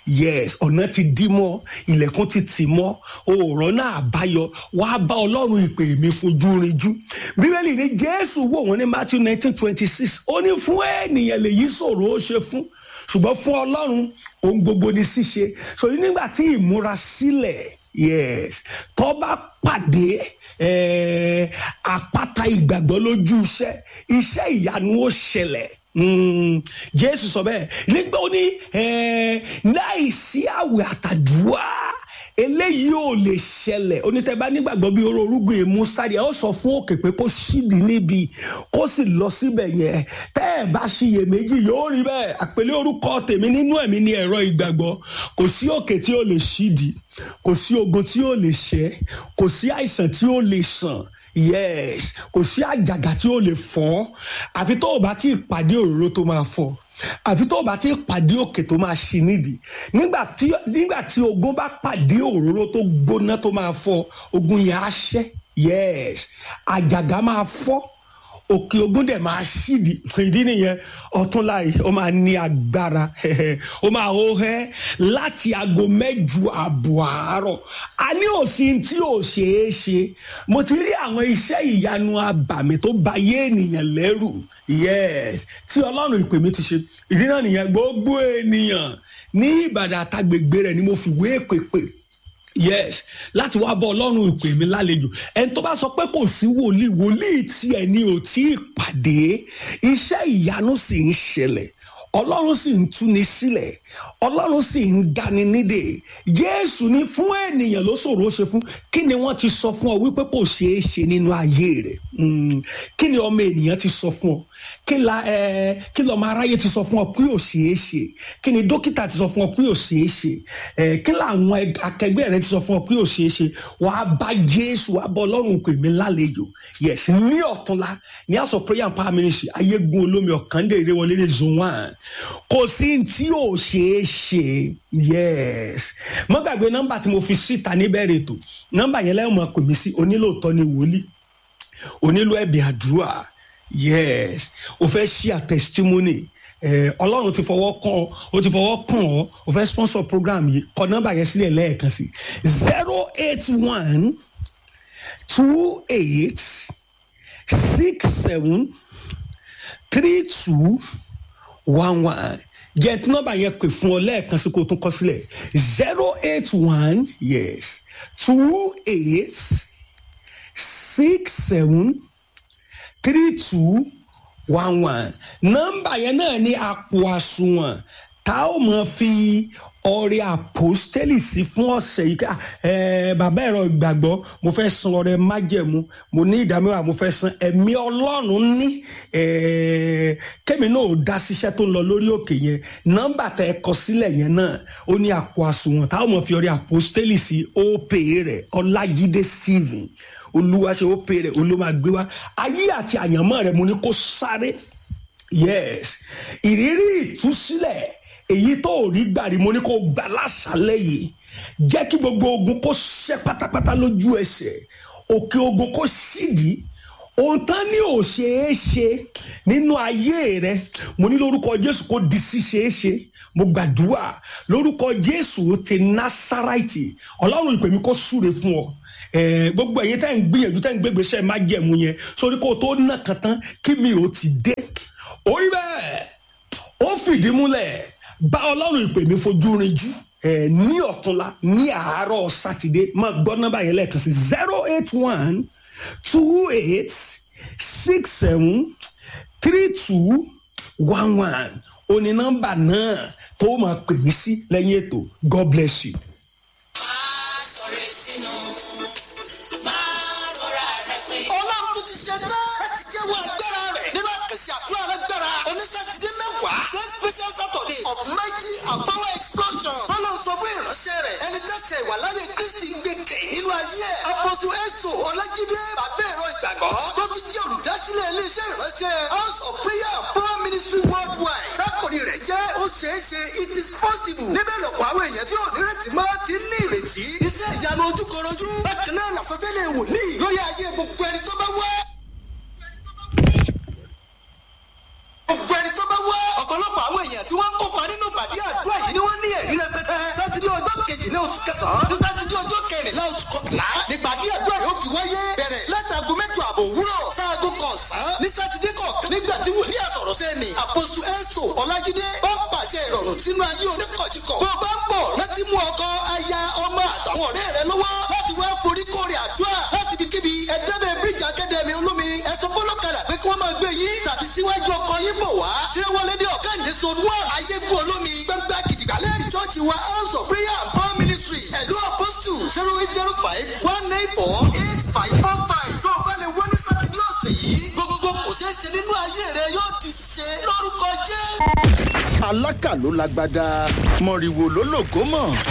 yes ọ̀nà ti dí mọ́ ilẹ̀kùn ti tì mọ́ òòrọ̀ náà àbáyọ wàá bá ọlọ́run ìpè mi fojú rinjú bíbélì ní jésù wò wọ́n ní matthew nineteen twenty six ó ní fún ènìyàn lèyí ṣòro ó ṣe fún ṣùgbọ́n fún ọlọ́run ohun gbogbo ni ṣíṣe sọ̀rọ̀ nígbà tí ìmúra sílẹ̀ yes tó bá pàdé eh, àpáta ìgbàgbọ́ lójú iṣẹ́ iṣẹ́ ìyanu ó ṣẹlẹ̀ Mm, jésù sọ bẹ́ẹ̀ nígbà ó ní eh, láìsí àwẹ̀ àtàdúrà eléyìí ò lè ṣẹlẹ̀ onítẹ̀bá nígbàgbọ́ bí oró orúgbìn èmú sáré ẹ ó sọ fún òkè pé kó ṣídìí níbi kó sì lọ síbẹ̀ yẹn tẹ́ ẹ bá ṣiyèméjì yóò rí bẹ́ẹ̀ àpèlé orúkọ tèmi nínú ẹ̀mí ní ẹ̀rọ ìgbàgbọ́ kò sí òkè tí ó lè ṣídìí kò sí ogun tí ó lè ṣẹ́ kò sí àìsàn tí ó lè sàn yes kò sí àjàgà tí ó lè fọ́ àfi tó o bá ti pàdé òróró tó máa fọ́ àfi tó o bá ti pàdé òkè tó máa ṣí nídìí nígbà tí nígbà tí ogun bá pàdé òróró tó gbóná tó máa fọ́ ogun yẹn á ṣẹ́ yes àjàgà máa fọ́ òkè ogun dẹ̀ máa ṣídìí ìdí nìyẹn ọ̀túnla yìí ó máa ní agbára ó máa hó hẹ́ láti aago mẹ́jọ àbọ̀ àárọ̀ a ní òsín tí ò ṣeé ṣe mo ti rí àwọn iṣẹ́ ìyanu abàmì tó ba yé ènìyàn lẹ́rù yes tí ọlọ́run ìpè mi ti ṣe ìdí náà nìyẹn gbogbo ènìyàn ní ìbàdàn àtàgbègbè rẹ̀ ni mo fi wé pèpè yes láti wá bọ ọlọ́run ìpè mi lálejò ẹni tó bá sọ pé kò sí wòlíì wòlíì tí ẹni ò tí ì pàdé iṣẹ́ ìyanu sì ń ṣẹlẹ̀ ọlọ́run sì ń túni sílẹ̀ ọlọ́run sì ń dání nídè jésù ní fún ènìyàn ló ṣòro ṣe fún kí ni wọ́n ti sọ fún ọ wípé kò ṣeé ṣe nínú ayé rẹ̀ kí ni ọmọ ènìyàn ti sọ fún ọ kí la ẹ kí lọmọ aráyé ti sọ fún ọ pé ò ṣeé ṣe kí ni dókítà ti sọ fún ọ pé ò ṣeé ṣe ẹ kí làwọn akẹgbẹ́ rẹ ti sọ fún ọ pé ò ṣeé ṣe wàá bá jésù wàá bọ ọlọ́run pè mí lálejò yes ní ọ̀túnla ní house of prayer and power ministry ayégun olómi ọ̀kàndèrè wọlé ní zone one kò sí tí ò ṣeé ṣe yes mo gbàgbé nọ́mbà tí mo fi síta níbẹ̀rẹ̀ ètò nọ́mbà yẹn lẹ́yìn mọ̀ pè mí sí onílòótọ́ ni wòlíì onílò ẹ̀bì àdúrà yes o fẹ́ ṣí à testimony ọlọ́run ti fọwọ́ kàn ó ti fọwọ́ kàn ọ́ o fẹ́ sponsor program yìí kọ nọ́mbà yẹn sílẹ̀ lẹ́ẹ̀kan sí zero eight one two eight six seven three two one one jẹ́ tí nọ́mbà yẹn pè fún ọ lẹ́ẹ̀kan sí kó o tún kọ sílẹ̀ zero eight one yes two eight six seven three two one one nọ́mbà yẹn náà ní àpò àsùnwọ̀n tá ó mọ̀ fi ọrẹ àpòstélì sí fún ọ̀sẹ̀ yìí ká ẹ bàbá ẹ̀rọ ìgbàgbọ́ mo fẹ́ san ọrẹ májẹ̀mú mo ní ìdámẹ́wàá mo fẹ́ san ẹ̀mí ọlọ́run ní kẹ́mi náà ò dá síṣẹ́ tó ń lọ lórí òkè yẹn nọ́mbà tẹ ẹ kọ sílẹ̀ yẹn náà ó ní àpò àsùnwọ̀n tá ó mọ̀ fi ọrẹ àpòstélì sí ópè rẹ̀ ọlájídé stephen olúwa ṣe ó pè rẹ olúwa gbé wá ayé àti àyànmọ́ rẹ mo ní kó sáré yes ìrírí ìtúsílẹ̀ èyí tó ò rí gbàrí mo ní kó gbà lásàlẹ̀ yìí jẹ́ kí gbogbo ogun kó ṣẹ́ pátápátá lójú ẹsẹ̀ òkè ogun kó sídìí ohun tán ní ò ṣeé ṣe nínú ayé rẹ mo ní lórúkọ jésù kó di ṣíṣeé ṣe mo gbàdúrà lórúkọ jésù ti násàráìtì ọlọ́run ìpè mi kó súre fún ọ gbogbo ẹ̀yin tẹ́ ń gbìyànjú tẹ́ ń gbégbèsè má jẹ̀mú yẹn sórí kó o tó nà kàn tán kí mi ò ti dé orí bẹ́ẹ̀ ó fìdí múlẹ̀ bá ọlọ́run ìpè mi fojú rinjú ní ọ̀túnla ní àárọ̀ sátidé máa gbọ́ nọ́mbà yẹn lẹ́ẹ̀kan sí zero eight one two eight six seven three two one one òní nọ́mbà náà tó máa pè mí sí lẹ́yìn ètò god bless you. ọlọ́run tó ti ṣe tán láti jẹ́wọ́ agbára rẹ̀ nínú àkànṣe àdúrà lágbára onísàtìdé mẹ́wàá ten special saturday of mighty and power explosion tọ́lọ́ sọ fún ìránṣẹ́ rẹ̀ ẹni tẹ́sẹ̀ ìwà láyé kristi ń gbé kẹ̀ nínú ayé ẹ̀ apọ́sù ẹ̀sọ́ ọlájídé bàbá ẹ̀rọ ìgbàgbọ́ tó ti jẹ́ olùdásílẹ̀ iléeṣẹ́ ìránṣẹ́ house of prayer and power ministry worldwide lákòrí rẹ̀ jẹ́ ó ṣeé ṣe it is possible níbẹ̀ lọ́pọ̀ àwọn èèyàn tí ò nírètí mọ́ ti ní ìrètí iṣẹ́ ìyanu ojúkorojú bákan náà làsọtẹ́lẹ̀ wòlíì lórí ayé gbogbo ẹni tó bá wá. gbogbo ẹni tó bá wá. ọ̀pọ̀lọpọ̀ àwọn èèyàn tí wọ́n ń kópa nínú ìpàdé àdúrà yìí ni wọ́n ní ẹ̀rí rẹpẹtẹ. kẹsàn-án tí sátidé ọjọ́ kẹrìnlá oṣù kọkànlá nípàdé àdúrà yóò fi wáyé bẹ̀rẹ̀ látago mẹ́jọ àbọ̀ òwúrọ̀ sáago kọ̀ọ̀sán ní sátidé kọ̀ọ̀kan nígbà tí wòlíì àsọ̀rọ̀ sẹ́ni àpòsù ẹ̀ńsò ọ̀làjídé bá ń pàṣẹ ìrọ̀rùn sínú ayé oníkọ̀jìkọ̀ bó bá ń bọ̀ láti mú ọkọ aya ọmọ àtàwọn ọ̀rẹ́ rẹ lọ́wọ́ láti wá forí kórè àdúrà láti bí kíbi ẹ̀dẹ́bẹ̀ bíríjì akadẹ́mi olómi ẹ̀sọ́ fọlọ́kadà pé kí wọ́n máa gbé yín tàbí síwájú ọkọ yín bọ̀ wá ṣé wọlé dé ọ̀gá ìdẹ́sọ wà ayégun olómi gbẹ́ngbẹ́ gidigba lẹ́rìí chọ́ọ̀chì wa house of prayer and power ministry ẹ̀dọ́ apostle zero eight zero five one nine four eight five four five tó o bá lè wọ́n ní sátidé ọ̀sẹ̀ yìí gbogbogbò kò ṣeé ṣe nínú ayé rẹ yóò di ṣe lórúkọ jẹ́. alákà ló lágbádá mọ̀rìwò ló lògó mọ̀